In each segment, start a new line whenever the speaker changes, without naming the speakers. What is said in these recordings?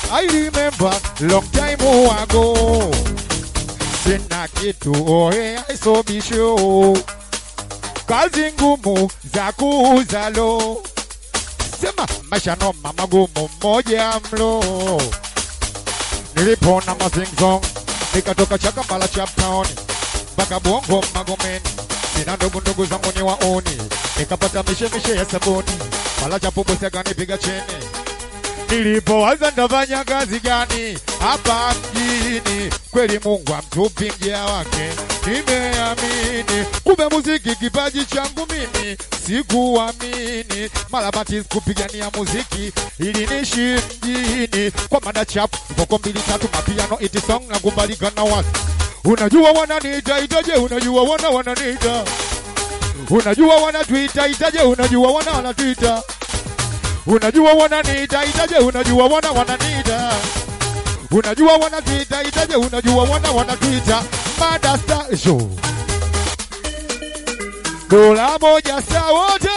I remember long time ago. Sina kitu oe aisobisho. Kazi ngumu za kuuza lo. Sema maisha noma magumu moja mlo. Nilipona mazingzong nikatoka Chakambala Chaptown mpaka Bongo Magomeni, sina ndugu ndugu zangu ni waoni, nikapata mishemishe ya sabuni, mala chapo bosi akanipiga chini. Nilipowaza ndafanya kazi gani hapa mjini, kweli Mungu amtupi mja wake, nimeamini kumbe muziki kipaji changu mimi, sikuamini mara bati kupigania muziki ili nishi mjini kwa mada chapu voko mbili tatu mapiano iti song na kubalika na watu unajua wananiita itaje unajua wana wananiita unajua wanatuita itaje unajua wana wanatuita unajua wananiita itaje unajua wana wananiita unajua wanatuita itaje unajua wana wanatuita mada star show dola moja saa wote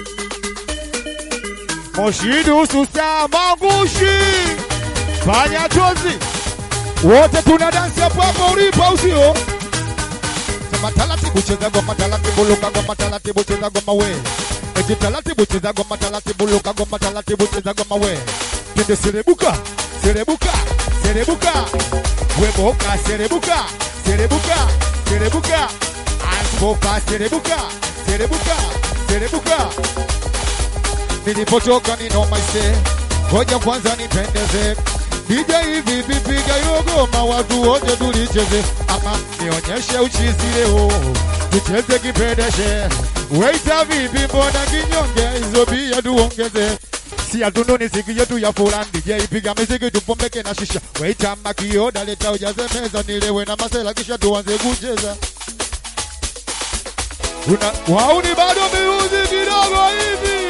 Moshidu Susa Magushi fanya tozi wote tuna dansi hapo hapo ulipo au sio? Sema taratibu cheza goma taratibu luka goma taratibu cheza goma we eti taratibu cheza goma taratibu luka goma taratibu cheza goma we twende serebuka serebuka serebuka weboka serebuka serebuka serebuka asboka serebuka serebuka serebuka nilipotoka ni noma ise, ngoja kwanza nipendeze DJ hivi vipiga yogoma watu wote tulicheze, ama nionyeshe uchizi leo tucheze kipendeshe. Weita vipi, mbona kinyonge? Hizo bia tuongeze si hatununi siki yetu ya fulani DJ piga miziki tupombeke na shisha Weita makioda leta ujaze meza nilewe na masela kisha tuanze kucheza Una wauni bado miuzi kidogo hivi